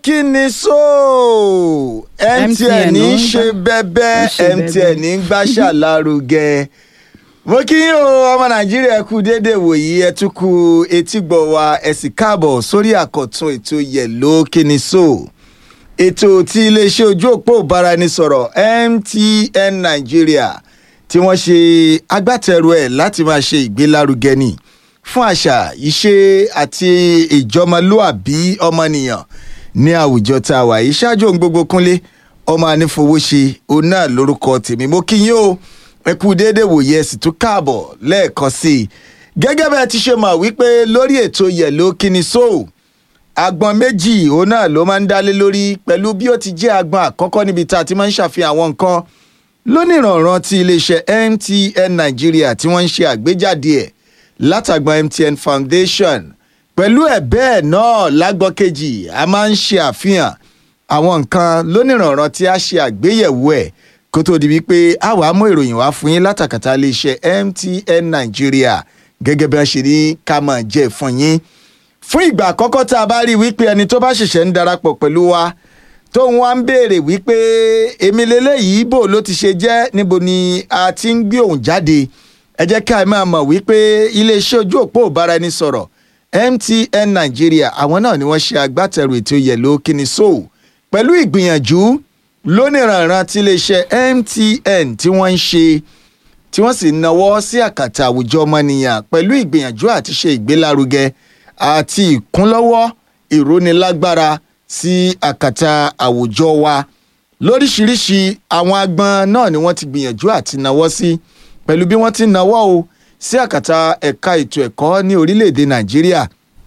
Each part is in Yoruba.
kí ni so mtn ń ṣe bẹ́bẹ́ mtn ń gbàṣà lárugẹ mo kí yín o ọmọ nàìjíríà kú déédéé wòyí ẹ tún kú etígbọ̀ wa ẹ sì káàbọ̀ sórí àkọ́tún ètò yẹ̀lò kí ni so ètò tí iléeṣẹ́ ojú òpó ìbáraẹnisọ̀rọ̀ mtn nàìjíríà tí wọ́n ṣe agbátẹrù ẹ̀ láti máa ṣe ìgbélárugẹ ni fún àṣà ìṣe àti ìjọmọlúàbí ọmọnìyàn ní àwùjọ tá a wà yìí ṣáájú ohun gbogbo kúnlé ọmọ anífowóṣe òun náà lórúkọ tèmi mo kí yín o ẹ kú déédéé wòye ẹ sì tún káàbọ̀ lẹ́ẹ̀kan sí i gẹ́gẹ́ bẹ́ẹ̀ ti ṣe mọ̀ wípé lórí ètò yẹ̀lò kíni so agbọn méjì òun náà ló máa ń dálé lórí pẹ̀lú bí ó ti jẹ́ agbọn àkọ́kọ́ níbi tá a ti máa ń ṣàfihàn àwọn nǹkan lónìrànràn ti iléeṣẹ́ mtn nàìjíríà tí wọ́n ń ṣe àgbéjáde ẹ̀ látàgbọn mtn foundation pẹ̀lú ẹ̀ bẹ́ẹ̀ náà lágbọ́ kejì a máa ń ṣe àfihàn àwọn nǹkan lónìrànràn tí a ṣe àgbéyẹ̀wò ẹ̀ kó tó di wípé a wà á mú ìròyìn wá fún yín látàkàtà iléeṣẹ́ mtn nàìjíríà gẹ́gẹ́ bí wọ́n ṣe ní ká máa jẹ́ fún yín fún ìgbà àkọ́kọ́ tá a bá rí wípé ẹni tó bá ṣẹ̀ṣẹ̀ ń darapọ̀ pẹ̀lú wa tóun wá ń béèrè wípé èmi lélẹ́yìí bò ló ti ṣe jẹ́ níbo ni a ti ń gbé òun jáde ẹ jẹ́ ká ẹ máa mọ̀ wípé iléeṣẹ́ ojú òpó ìbáraẹnisọ̀rọ̀ mtn nàìjíríà àwọn náà ni wọ́n ṣe agbátẹrù ètò yẹ̀lò kíni so pẹ̀lú ìgbìyànjú lónìrànràn tí iléeṣẹ́ mtn tí wọ́n ń ṣe tí wọ́n sì náwó sí àkàtà àwùjọ ọmọnìyàn pẹ̀lú ìgbìyànjú àti ṣe ìgbélárugẹ àti ìkúnlọ́wọ́ ìrónilágbára sí àkàtà àwùjọ wa lóríṣiríṣi àwọn agbọn náà ni wọ́n ti gbìyànjú àti náwó sí pẹ̀lú bí wọ́n ti náwó o sí àkàtà ẹ̀ka ètò ẹ̀kọ́ ní orílẹ̀-èdè nàìjíríà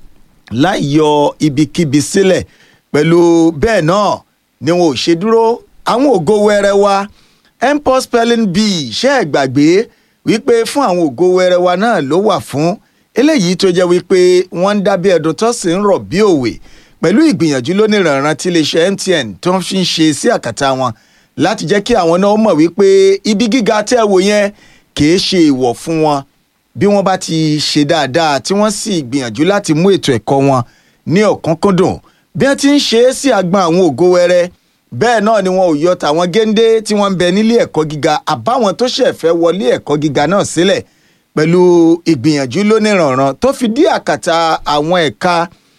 láì yọ ibikíbi sílẹ̀ pẹ̀lú bẹ́ẹ̀ náà ni wọn ò ṣe dúró àwọn ògo wẹrẹ wa mpox spelling bee ṣe é gbàgbé wípé fún àwọn ògo wẹrẹ wa náà ló wà fún eléyìí tó jẹ́ wípé wọ́n ń dábí ẹ̀dùn tó sì ń rọ̀ bí òwe pẹ̀lú ìgbìyànjú lónìrànràn tí iléeṣẹ́ mtn tó ń fi ń ṣe sí àkàtà wọn láti jẹ́ kí àwọn náà mọ̀ wípé ibi gíga tẹ́ wò yẹn kìí ṣe ìwọ̀ fún wọn bí wọ́n bá ti ṣe dáadáa tí wọ́n sì gbìyànjú láti mú ètò ẹ̀kọ́ wọn ní ọ̀kánkúndùn bí wọ́n ti ń ṣe é sí àgbọn àwọn ògo wẹrẹ bẹ́ẹ̀ náà ni wọn ò yọ tàwọn géńdé tí wọ́n ń bẹ nílé ẹ̀kọ́ gíga àbáwọn tó ṣẹ̀ fẹ́ wọlé ẹ̀kọ́ gíga náà sílẹ̀ pẹ̀lú ìgbìyànjú lónìrànràn tó fi dí àkàtà àwọn ẹ̀ka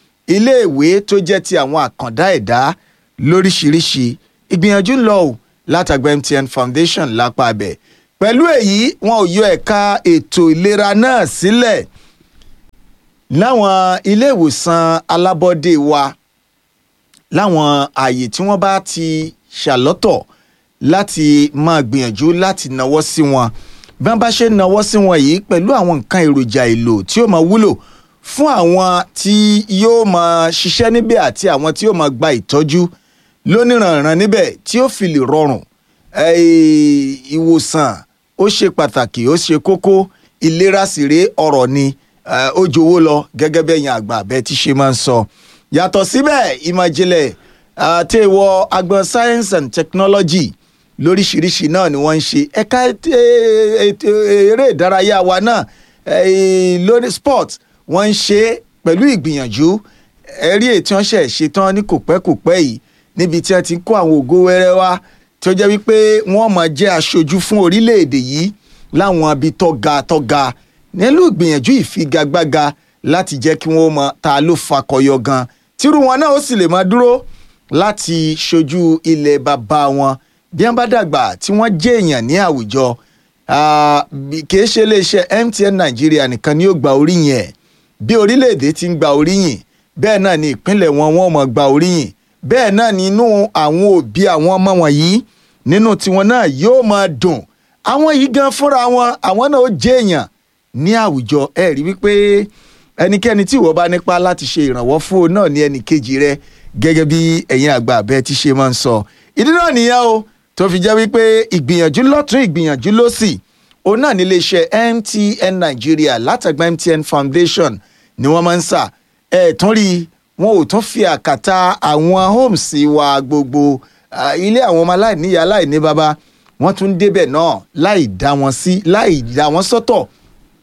iléèwé tó jẹ́ ti àwọn àkàndá ẹ̀dá lóríṣiríṣi ìgbìyànjú ń lọ ò látàgbà mtn foundation lápá abẹ pẹ̀lú èyí wọn ò yọ ẹ̀ka ètò ìlera náà sílẹ̀ láwọn ilé ìwòsàn alábọ́dé wa láwọn ààyè tí wọ́n bá ti ṣàlọ́tọ̀ láti máa gbìyànjú láti náwó sí wọn bí wọ́n bá ṣe náwó sí wọn yìí pẹ̀lú àwọn nǹkan èròjà èlò tí ó máa wúlò fún àwọn tí yóò máa ṣiṣẹ́ níbẹ̀ àti àwọn tí yóò máa gba ìtọ́jú lóníranran níbẹ̀ tí ó fi lè rọrùn ìwòsàn ó ṣe pàtàkì ó ṣe kókó ìlera sì rèé ọ̀rọ̀ ni ó jowó lọ gẹ́gẹ́ bí ẹ̀yin àgbà bẹ́ẹ̀ tí ṣe máa ń sọ yàtọ̀ síbẹ̀ ìmọ̀jìnlẹ̀ àti ìwọ agbọn science and technology lóríṣiríṣi náà ni wọ́n ń ṣe ẹ̀ka eré ìdárayá wa náà lórí sport wọ́n ń ṣe pẹ̀lú ìgbìyànjú ẹ̀rí ètí wọ́n ṣẹ̀ ṣetán ní kò pẹ́ kò pẹ́ yìí níbi tí wọ́n ti ń kó àwọn ògo wẹ́rẹ́ wá tí ó jẹ́ wípé wọ́n máa jẹ́ aṣojú fún orílẹ̀-èdè yìí láwọn ibi tọ́ga tọ́ga nílùú ìgbìyànjú ìfigagbága láti jẹ́ kí wọ́n mọ ta ló fakọyọ gan tírú wọn náà ó sì lè máa dúró láti ṣojú ilẹ̀ bàbá wọn bí wọ́n bá dàgbà tí wọ́n jẹ́ èèyàn ní àwùjọ kì í ṣe iléeṣẹ́ mtn nàìjíríà nìkan ni ó gba oríyìn ẹ̀ bí orílẹ̀-èdè ti ń gba oríyìn bẹ́ẹ̀ náà ni ìpínlẹ̀ wọn wọ́n mọ̀ gba oríyìn bẹ́ẹ̀ náà nínú àwọn òbí àwọn ọmọ wọ̀nyí nínú tiwọn náà yóò máa dùn àwọn yìí gan fúnra wọn àwọn náà ó jẹ́ èèyàn ní àwùjọ ẹ rí wípé ẹnikẹ́ni tí ìwọ bá nípa láti ṣe ìrànwọ́ fún òun náà ní ẹnì kejì rẹ gẹ́gẹ́ bí ẹ̀yin àgbà abẹ́ ti ṣe máa ń sọ ìdí náà nìyẹn o tó fi jẹ́ wípé ìgbìyànjú lọ́tún ìgbìyànjú lọ́sì òun náà nílé iṣẹ́ mtn nigeria látàgbà mtn foundation ni wọ́n máa ń sà ẹ̀ tún rí wọn ò tún fi àkàtà àwọn homes wa gbogbo ilé àwọn ọmọ aláìníyá aláìní bàbá wọ́n tún débẹ̀ náà láì dá wọn sí láì dá wọn sọ́tọ̀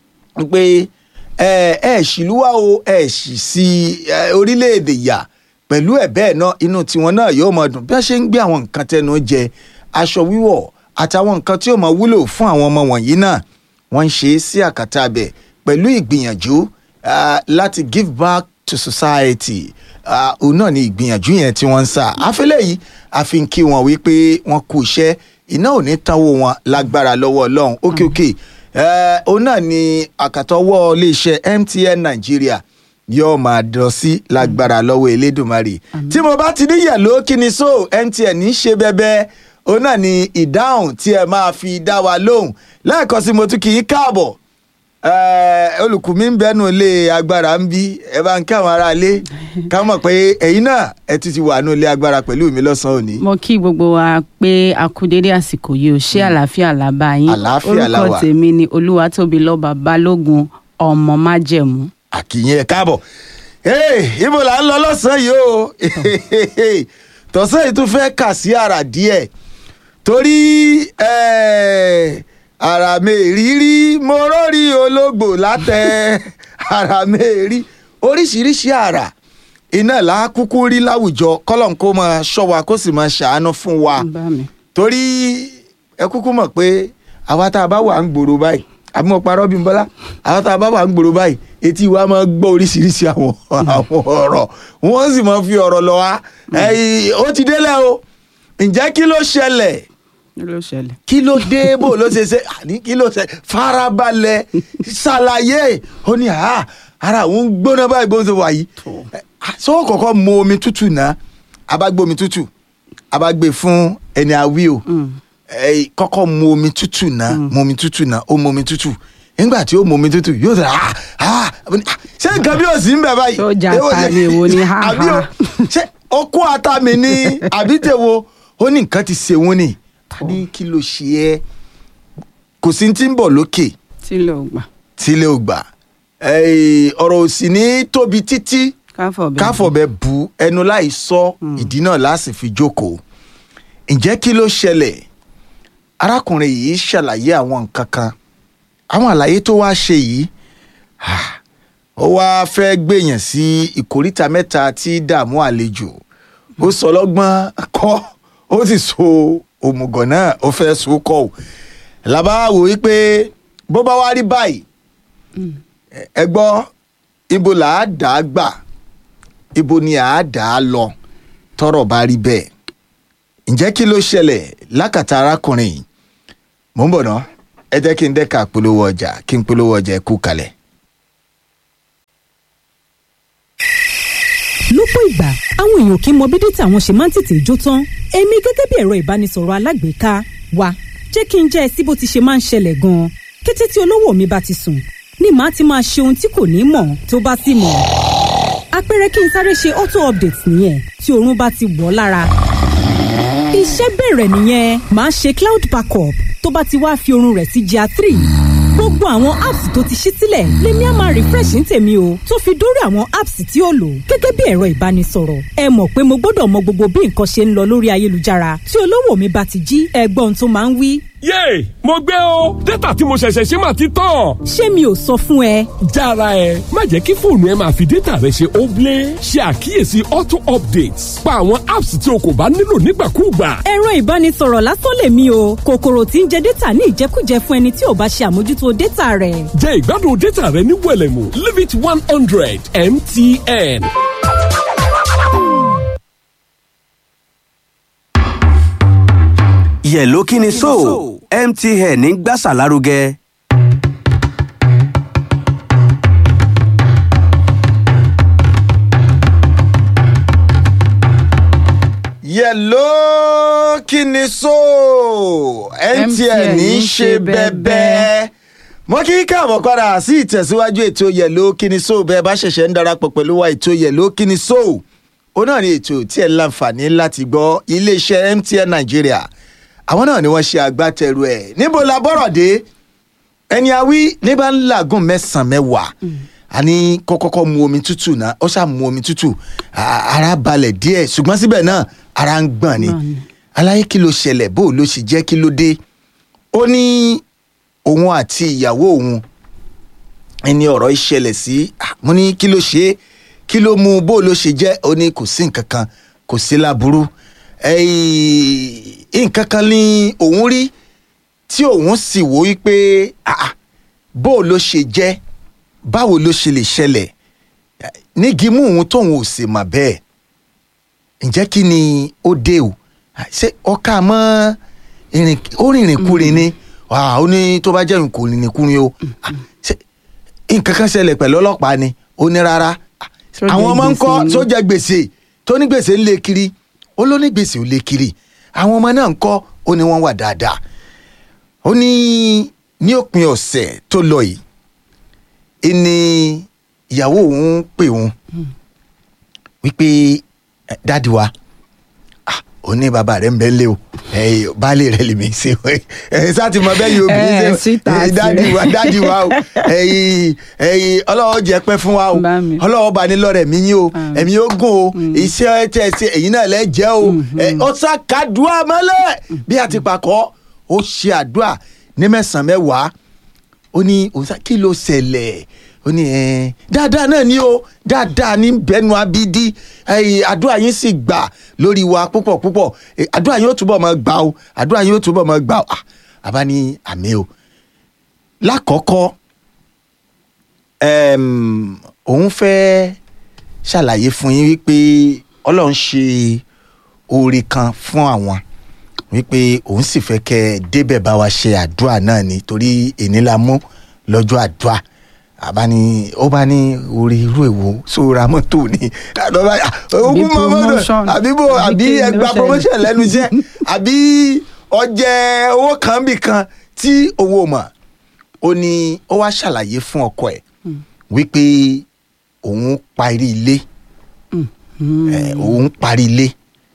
pé ẹ ẹ ṣìlúwà o ẹ ṣì sí orílẹ̀-èdè yà pẹ̀lú ẹ̀ bẹ́ẹ̀ náà inú tiwọn náà yóò máa dùn bí wọ́n ṣe ń gbé àwọn nǹkan tẹnu jẹ aṣọ wíwọ̀ àtàwọn nǹkan tí ó máa wúlò fún àwọn ọmọ wọ̀nyí náà wọ́n ń ṣe é sí àkàtà abẹ pẹ̀lú ìgbìyànjú ah, láti give back to society Ah, òun náà ni ìgbìyànjú yẹn tí wọ́n ń sà àfẹ́lẹ́ yìí àfi ń kí wọn wípé wọ́n kú iṣẹ́ iná ò ní tánwó wọn lágbára lọ́wọ́ ọlọ́run ókè ókè Eh, òun náà ni àkàtọ́wọ́ iléeṣẹ́ MTN Nàìjíríà yóò máa dọ̀ sí lágbára lọ́wọ́ Elédùmarè tí mo bá ti ní yẹ̀lò kí ni so MTN ní í ṣe bẹ́bẹ́ òun náà ni ìdáhùn tí ẹ máa fi dá wa lóhùn lẹ́ẹ̀kan sí mo tún kì í káàbọ̀ Eh, olùkù mi ń bẹnu ilé agbára ń bí ẹ bá ń kí àwọn ará ilé ká mọ̀ pé ẹ̀yin náà ẹ ti ti wà nínú ilé agbára pẹ̀lú mi lọ́sàn-án òní. mo kí gbogbo wa pé a kú dédé àsìkò yìí ò ṣe àlàáfíà làbá yín Àlàáfíà la wà. orúkọ tèmi ni olúwatóbilọ́ba balógun ọmọ májẹ̀mú. àkìyìn ẹ káàbọ̀ Hey, ibo là ń lọ lọ́sàn-án yìí o tọ̀sán yìí tún fẹ́ kà sí àrà díẹ̀ torí eh, àrà mèrírí mo rórí ológbò látẹ àrà mèrí oríṣiríṣi àrà iná là á kúkú rí láwùjọ kọ́lọ́n kó máa ṣọ́ wa kó sì máa ṣàánú fún wa bá mi. torí ẹ kúkú mọ̀ pé àwa tá a bá wà ń gbòòrò báyìí àbí mo parọ́ bí n bọ́lá àwa tá a bá wà ń gbòòrò báyìí etí wa máa gbọ́ oríṣiríṣi àwọn àwọn ọ̀rọ̀ wọ́n sì máa fi ọ̀rọ̀ lọ wá ẹ̀yìn ó ti délẹ̀ o ǹjẹ́ kí ló ṣẹlẹ̀ kí ló ṣẹlẹ̀. kí ló dé bò ló ṣe ṣe àní kí ló ṣe farabalẹ̀ ṣàlàyé ó ní à ara òun gbóná báyìí bó ń ṣe wà yìí sọ kọ́kọ́ mu omi tútù náà a bá gbé omi tútù a bá gbé fún ẹni àwí o ẹ kọ́kọ́ mu omi tútù náà mu omi tútù náà ó mu omi tútù nígbà tí ó mu omi tútù yóò sọ ah ah ṣé nǹkan bí o sì ń bẹ̀ báyìí. Tó jà ta ni èwo ni ha àbí o ha. ṣé ó kó ata mi ní àbí tèwo ó ní nǹkan ti ṣe wọ́n ni a ní kí ló ṣe ẹ́ kò sí ti ń bọ̀ lókè tí ló gbà tílé ò gbà Eh, ọ̀rọ̀ ò sì ní tóbi títí káfọ̀ bẹ́ẹ̀. káfọ̀bẹ bu ẹnu láì sọ ìdí náà láti fi jókòó ǹjẹ́ kí ló ṣẹlẹ̀ arákùnrin yìí ṣàlàyé àwọn nǹkan kan àwọn àlàyé tó wá ṣe yìí ah, ó wá fẹ́ gbèyàn sí ìkóríta mẹ́ta tí dààmú àlejò ó sọ lọ́gbọ́n kọ́ ó sì so òmùgọ̀ náà ó fẹ́ so kọ́ ò làbá wò wípé bó bá wá rí báyìí ẹ- ẹ gbọ́ ibo là á dà á gbà ibo ni à á dà á lọ tọ́rọ̀ bá rí bẹ́ẹ̀ ǹjẹ́ kí ló ṣẹlẹ̀ lákàtà arákùnrin yìí mò ń bọ̀ ná ẹ jẹ́ kí n dẹ́ka polówó ọjà kí n polówó ọjà ẹ kú kalẹ̀. lọ́pọ̀ ìgbà àwọn èèyàn kì í mọ bí dátà wọn ṣe máa ń tètè jó tán èmi gẹ́gẹ́ bí ẹ̀rọ ìbánisọ̀rọ̀ alágbèéká wa jẹ́ kí n jẹ́ ẹ sí bó ti ṣe máa ń ṣẹlẹ̀ gan-an kété tí olówó mi bá ti sùn ni màá ti máa ṣe ohun tí kò ní mọ̀ tó bá sì mọ̀ àpẹẹrẹ kí n sáré ṣe auto update nìyẹn tí oorun bá ti wọ̀ ọ́ lára iṣẹ́ bẹ̀rẹ̀ nìyẹn màá ṣe cloud backup tó bá ti wá fi oorun rẹ̀ sí gr three gbogbo àwọn apps tó ti ṣí sílẹ̀ lèmi á máa refresh ní tèmi o tó fi dórí àwọn apps tí ó lò gẹ́gẹ́ bí ẹ̀rọ ìbánisọ̀rọ̀ ẹ mọ̀ pé mo gbọ́dọ̀ mọ gbogbo bí nǹkan ṣe ń lọ lórí ayélujára tí olówó mi bá ti jí ẹgbọ́n tó máa ń wí yéè mo gbé o dátà tí mo ṣẹ̀ṣẹ̀ ṣe máa ti tán. ṣé mi ò sọ fún ẹ jára ẹ má jẹ́ kí fóònù ẹ máa fi dátà rẹ ṣe óblé ṣe àkíyèsí auto updates pa àwọn apps tí o kò bá nílò nígbàkúùgbà. ẹ̀rọ ìbánisọ̀rọ̀ lásán lèmi o kòkòrò tí ń jẹ dátà ní ìjẹkújẹ fún ẹni tí ò bá ṣe àmójútó dátà rẹ̀ jẹ́ ìgbádùn dátà rẹ ní wẹ̀lẹ̀mú limit one hundred mtn. yẹ̀ló kí ni so mtn ń gbàsà lárugẹ. yẹ̀ló kí ni so MTN ń ṣe bẹ́bẹ́ mo kí káàbọ̀ padà sí ìtẹ̀síwájú ètò yẹ̀ló kí ni so bẹ́ẹ̀ bá ṣẹ̀ṣẹ̀ ń darapọ̀ pẹ̀lú wa ètò yẹ̀ló kí ni so ó náà ní ètò tí ẹ̀ ń láǹfààní láti gbọ́ iléeṣẹ́ MTN Nàìjíríà àwọn náà ni wọ́n ṣe agbátẹrù ẹ̀ níbo la bọ́rọ̀ dé ẹni awí ní bá ń làágùn mẹ́sàn-án mẹ́wàá àní kó kọ́kọ́ mu omi tútù náà ó ṣáà mu omi tútù a- ara balẹ̀ díẹ̀ ṣùgbọ́n síbẹ̀ náà ara ń gbọ̀n ni Gbọ̀n ni. aláyé kí ló ṣẹlẹ̀ bó ló ṣe jẹ́ kí ló dé ó ní òun àti ìyàwó òun ẹni ọ̀rọ̀ ìṣẹ̀lẹ̀ sí ah, mo ní kí ló ṣe é kí ló mú bó ló ṣe jẹ́ ó ní kò sí nǹkan kan kò sí láburú ẹ̀yìn nǹkan kan ní òun rí tí òun sì wò wípé ah, ah, bó ló ṣe jẹ́ báwo ló ṣe lè ṣẹlẹ̀ nígi mú òun tóun ò sì mà bẹ́ẹ̀ ǹjẹ́ kí ni ó dé o ṣé ọkà mọ́ ìrìn ó rìnrìn kúrin ni Ah, ó ní tó bá jẹ́ ìrìn kò rìnrìn kúrin o Ah, ṣé nǹkan kan ṣẹlẹ̀ pẹ̀lú ọlọ́pàá ni ó ní rárá Ah, Tó jẹ àwọn ọmọ ń kọ́ gbèsè ni. tó jẹ gbèsè tó ní gbèsè ń lé kiri ó ló ní gbèsè ó lé kiri àwọn ọmọ náà ń kọ́ ó ní wọ́n wà dáadáa ó ní ní òpin ọ̀sẹ̀ tó lọ yìí ìní ìyàwó òun pè òun wípé "Eh, dáàdi wa ah, ó ní bàbá rẹ̀ ń bẹ lé o Eh, baálé rẹ̀ lèmi ṣe ẹ sáà ti mọ bẹ́ẹ̀ yìí obìnrin Eh, ṣe sweetheart Eh, dáàdi rẹ̀. wa dáàdi wa o ẹ̀yin ẹ̀yin ọlọ́wọ́ jẹ́ pẹ́ fún wa o Bá mi. ọlọ́wọ́ bá ní lọ́rẹ̀ mi yín o Ah. ẹ̀mí ó gùn o iṣẹ́ tẹ̀ ṣe èyí náà lẹ́ jẹ́ o ẹ̀, ó sá kàdúrà mọ́lẹ̀ bí a ti pàkọ́ ó ṣe àdúrà ní mẹ́sàn-án mẹ́wàá ó ní òun sá kí ló ṣẹlẹ̀ ó ní ẹ dáadáa náà ni o dáadáa ní bẹnu abidi ẹyìn àdúrà yín sì gbà lórí wa púpọ̀ púpọ̀ Eh, àdúrà yín ó túbọ̀ máa gbà o àdúrà yín ó túbọ̀ máa gbà o Ah, àbá ní àmì o lákọ̀ọ́kọ́ ẹm, òun fẹ́ ṣàlàyé fún yín wípé ọlọ́run ṣe oore kan fún àwọn wípé òun sì fẹ́ kẹ́ ẹ débẹ̀ bá wa ṣe àdúrà náà ni torí èní la mú lọ́jọ́ àdúrà àbá ní ó bá ní orí irú èwo sóra mọ́tò ni àdọ́bá ogún mọ́ mọ́tò promotion. àbí bò Àbí àbí kí ni ó ẹgbà ṣẹlẹ̀? promotion lẹ́nu iṣẹ́ àbí ọjẹ́ owó kan bì kan tí owó mọ̀ ó ní ó wá ṣàlàyé fún ọkọ ẹ̀ wípé òun parí ilé eh, òun parí ilé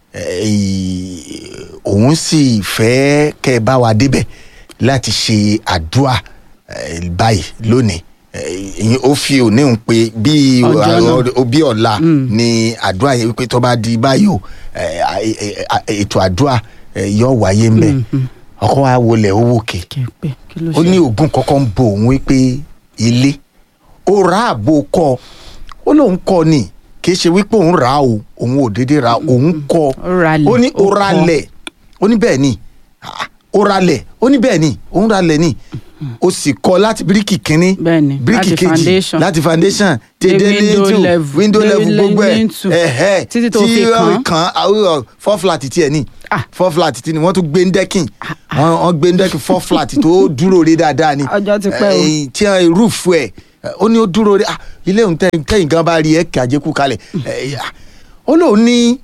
eh, òun sì fẹ́ kẹ́ ẹ bá wa débẹ̀ láti ṣe àdúrà eh, báyìí lónìí Eh, ìyẹn ó fi òní ń pe bí Ọjọ́ náà. ọ- bí ọ̀la ni àdúrà yẹn wípé tó bá di báyìí o eh, eh, eh, ètò àdúrà eh, yóò wáyé ńbẹ ọkọ wa wọlé owó kè kẹpẹ kí ló ó ní ṣe oògùn kọ́kọ́ ń bo òun wípé ilé ó ra àbò kọ́ ó lóun kọ́ ni kì í ṣe wípé òun rà á o òun ò déédéé ra òun kọ́ Ó ralẹ̀, ó ní ó ó kọ́. ralẹ̀ ó ní bẹ́ẹ̀ ni Ah, ó ralẹ̀ ó ní bẹ́ẹ̀ ni òun ralẹ̀ ni ó sì kọ́ láti bíríkì kínní Bẹ́ẹ̀ ni, bíríkì láti kejì foundation. láti foundation Dé tèdè window létò level, window dé level gbogbo ẹ̀ lintel, ẹ̀hẹ́ títí tó fi wọ́n kàn. kàn án four flat tiẹ̀ ní Ah. four flat tí ni wọ́n tún gbé ń dẹ́kìn wọ́n wọ́n gbé ń dẹ́kìn four flat tó dúró rí dáadáa ni Ọjọ́ ti pẹ́ o. Eh, tí wọ́n rúùfù ẹ̀ ó ní ó dúró rí ah, ilé òun tẹ́yìn tẹ́yìn gan bá rí ẹ̀ kí àjẹkù kalẹ̀ Eh, ah, ó lóun ní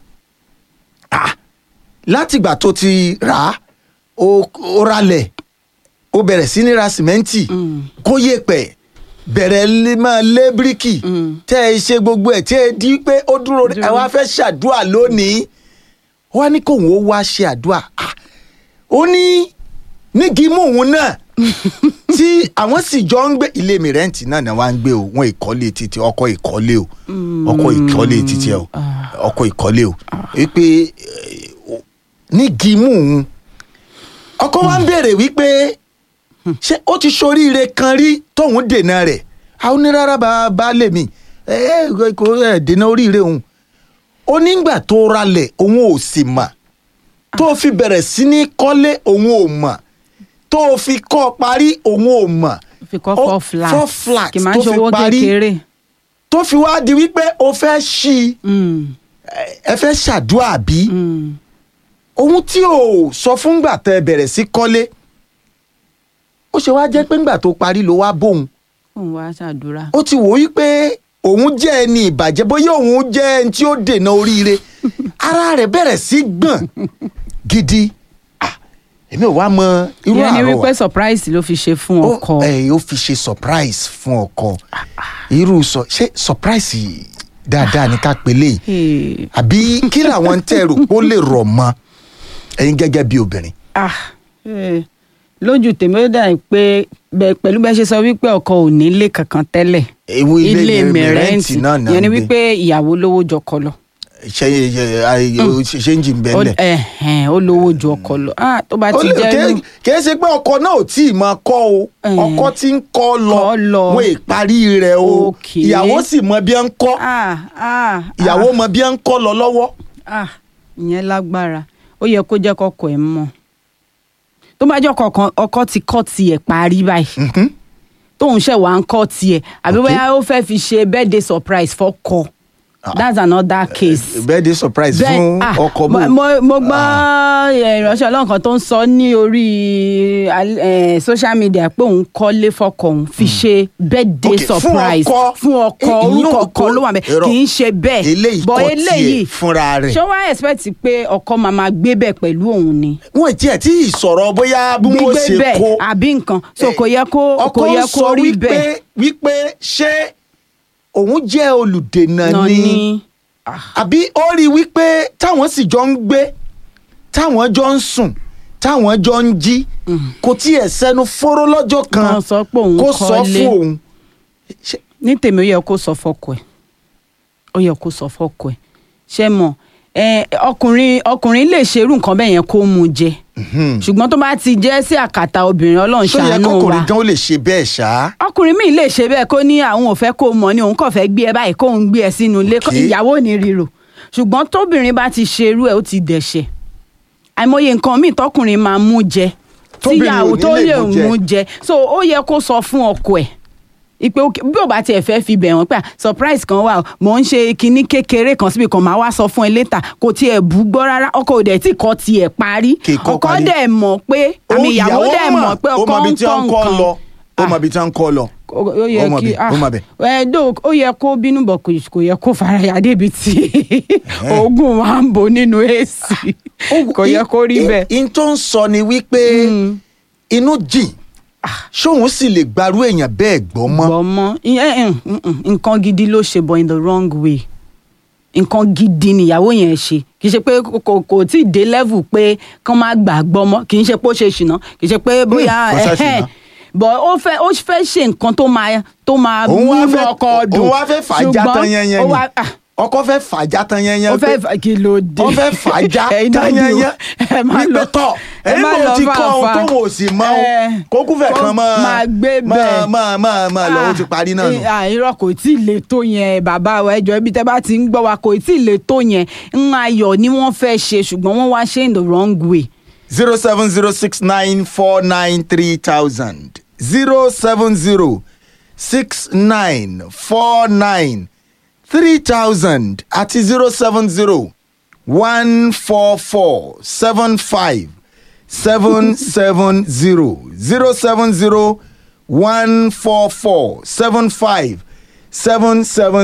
ah, látìgbà tó ti rà á ó ó ralẹ̀ ó bẹ̀rẹ̀ sí ní ra sìmẹ́ǹtì kó yé pẹ̀ bẹ̀rẹ̀ lé- máa lé bíríkì tẹ́ ẹ ṣe gbogbo ẹ̀ tí ẹ di pé ó dúró ẹ wá fẹ́ ṣàdúrà lónìí wọ́n á ní kóun ó wá ṣe àdúrà Ah, ó ní nígi mú òun náà tí àwọn sì jọ ń gbé ilé mi rẹ́ǹtì náà ni wọ́n á ń gbé o wọ́n ìkọ́lé títí ọkọ̀ ìkọ́lé o ọkọ̀ ìkọ́lé títí ẹ o ọkọ̀ ìkọ́lé o wípé eh, nígi mú òun ọkọ wa ń béèrè wípé ṣé ó ti ṣoríire kan rí tóun dènà rẹ̀ àwọn onírárá bá bá lè mí ẹ ẹ kò ẹ dènà oríire òun ó nígbà tó ralẹ̀ òun ò sì mà tó fi bẹ̀rẹ̀ sí ní kọ́lé òun ò mà tó fi kọ́ parí òun ò mà fi kọ́ Ó- four flat four flat kì máa tó ń ṣe fi owó parí. kékeré tó fi wá di wípé o fẹ́ ṣí i Mm, ẹ fẹ́ ṣàdúrà bí mm. ohun tí o sọ fúngbà tẹ bẹ̀rẹ̀ sí kọ́lé ó ṣe wá jẹ́ pé ńgbà tó parí ló wá bóun òun wá ṣàdúrà ó ti wò ó pé òun jẹ́ ẹni ìbàjẹ́ bóyá òun jẹ́ ẹni tí ó dènà oríire ara rẹ̀ bẹ̀rẹ̀ sí gbọ̀n gidi Ah, èmi ò wá mọ irú ìyẹn ni àrọwà wípé surprise ló fi ṣe fún ó ọkọ ẹ, ó fi ṣe surprise fún ọkọ irú sọ ṣé surprise dáadáa ni ká pélé yìí Hey, àbí kí làwọn tẹ́ rò pé ó lè rọ̀ mọ́ ẹ̀yin gẹ́gẹ́ bí obìnrin. ah, eh, lójú tèmi ó dà pé bẹ- pẹ̀lú bẹ́ẹ̀ ṣe sọ wípé ọkọ ò nílé kankan tẹ́lẹ̀ ewu ilé mi rẹ́ǹtì náà náà ìyẹn ni ń gbé. wípé ìyàwó lówó jọkọ lọ ṣe ṣe ṣe ń jì ń bẹ́ẹ̀ Ó- lẹ̀. ẹ̀hẹ̀n, ó lówó ju ọkọ lọ Ah, tó bá Ó ti lè- jẹ́ kì- irú- kì í ṣe pé ọkọ náà ò tí ì máa kọ́ o Eh. ọkọ tí ń kọ́ lọ Kọ́ lọ. wọn ì parí rẹ̀ o Okay. ìyàwó sì mọ bí ẹ ń kọ́ Ah, ah, ìyàwó ah, mọ bí ẹ ń kọ́ lọ lọ́wọ́. ah, ìyẹn lágbára ó yẹ kó jẹ́ kọ́kọ́ ẹ̀ mọ̀ tó bá jẹ́ ọkọ kan ọkọ ti kọ́ tiẹ̀ parí báyìí Mhm. tóun ṣẹ̀ wá ń kọ́ tiẹ̀ àbí Okay. bóyá ó fẹ́ fi ṣe birthday surprise fọ́kọ that's another case. birthday surprise Bẹ́ẹ̀- fún ah, ọkọ mo- bò. mo mo gbọ́ eh, ìránṣẹ́ ọlọ́run kan tó ń sọ ní orí al- eh, social media pé òun kọ́lé fọ́kọ òun fi ṣe birthday Okay, fún surprise ọkọ. fún ọkọ Eh, orúkọ ìyún kan ló wà bẹ́ẹ̀ irọ́. kì í ṣe bẹ́ẹ̀ eléyìí But kọ́ tiẹ̀ fúnra rẹ̀. ṣé wàá expect pé ọkọ máa máa gbé bẹ́ẹ̀ pẹ̀lú òun ni wọn ì tiẹ̀ tí ì sọ̀rọ̀ bóyá bí wọ́n gbígbé ṣe bẹ́ẹ̀ kó. àbí nǹkan so Eh, kò yẹ kó ọkọ kò yẹ ń kó sọ rí wípé bẹ́ẹ̀ wípé ṣé òun jẹ́ olùdènà náà ni ni àbí ó rí i wípé táwọn sì jọ ń gbé táwọn jọ ń sùn táwọn jọ ń jí kò tiẹ̀ sẹ́nu fóró lọ́jọ́ kan Kan sọ pé òun kó sọ kọ́lé. fún òun. Ṣé- ní tèmi ó yẹ kó sọ fọ́kọ ẹ̀ ó yẹ kó sọ fọ́kọ ẹ̀ ṣé mọ̀ ẹ ọkùnrin ọkùnrin lè ṣerú nǹkan bẹ́ẹ̀ yẹn kó mú jẹ ṣùgbọ́n tó bá ti jẹ́ sí àkàtà obìnrin ọlọ́run ṣó yẹ ṣàánú wa kọkùnrin gan ó lè ṣe bẹ́ẹ̀ ṣá. ọkùnrin míì lè ṣe bẹ́ẹ̀ kó ní àwọn ò fẹ́ kó mọ̀ ni òun kàn fẹ́ gbé ẹ báyìí kóun gbé ẹ sínú ilé kó- Okay. ìyàwó ò ní ríro ṣùgbọ́n tóbìnrin bá ti ṣerú ẹ̀ ó ti dẹ̀ṣẹ̀ àìmọye nǹkan míì tọkùnrin máa mú jẹ Tóbìnrin ò tíyàwó ní tó lè lè mú jẹ. mú jẹ so ó yẹ kó sọ fún ọkọ ẹ̀ ìpè òkè- bí ò bá tiẹ̀ fẹ́ fi bẹ̀ wọ́n pé à, surprise kan wà o, mò ń ṣe kinní kékeré kan síbi kan máa wá sọ fún ẹ létà kò tiẹ̀ bú gbọ́ rárá ọkọ òdẹ̀ tí kò tiẹ̀ parí Kì í kọ́ ọkọ parí. dẹ̀ mọ̀ pé àmì Ó- ìyàwó dẹ̀ mọ̀ pé ó ọkọ mọ ibi ń tí kọ́ wọ́n ń kọ́ nǹkan lọ ó mọ ibi tí wọ́n ń kọ́ lọ. ó ó yẹ Ó mọ̀ kí bẹ́ẹ̀, ó mọ̀ bẹ́ẹ̀. ẹ dó ó yẹ kó bínú bọ̀ kò kò yẹ kó faraya débi tí oògùn wa ń bò nínú èsì kò yẹ kó rí I- bẹ́ẹ̀. i- in tó ń sọ ni wípé inú jìn ṣóun sì lè gbarú èèyàn bẹ́ẹ̀ gbọ́ mọ́. gbọ́mọ ìyẹn mm, mm, nǹkan gidi ló ṣe but in the wrong way nǹkan gidi nìyàwó yẹn ṣe kì í ṣe pé kò kò tí ì dé level pé kán má gbà gbọ́mọ kì í ṣe pé ó ṣe ṣìnà kì í ṣe pé bóyá kò ṣe ẹ̀hẹ́n. ṣìnà. but ó fẹ́ ó fẹ́ ṣe nǹkan tó máa tó máa òun wá múnú fẹ́ ọkọ dùn òun wá fẹ́ fàájà tán yẹnyẹn ó ni wá ah, ọkọ fẹ́ fàájà tán yẹnyẹn ó fẹ́ fà- kí ló dé ó fẹ́ fàájà Ẹ̀yin náà tán ni o. yẹnyẹn ẹ má wípé lọ tọ̀ ẹ ẹ̀yin má mò lọ ti kọ́ ohun fàáfàá. tóun ò sì mọ́ o Ẹ, kókú fẹ̀ kó kan máa máa gbé máa bẹ́ẹ̀. máa máa máa lọ ó ti parí náà nù. Ah, irọ́ kò tí ì le tó yẹn bàbá wa ẹjọ́ ibi tẹ́ bá ti ń gbọ́ wa kò tí ì le tó yẹn ń ayọ̀ ni wọ́n fẹ́ ṣe ṣùgbọ́n wọ́n wá ṣe in the wrong way. zero seven zero six nine four nine three thousand zero seven zero six nine four nine three thousand àti zero seven zero one four four seven five seven seven zero zero seven zero one four four seven five seven seven.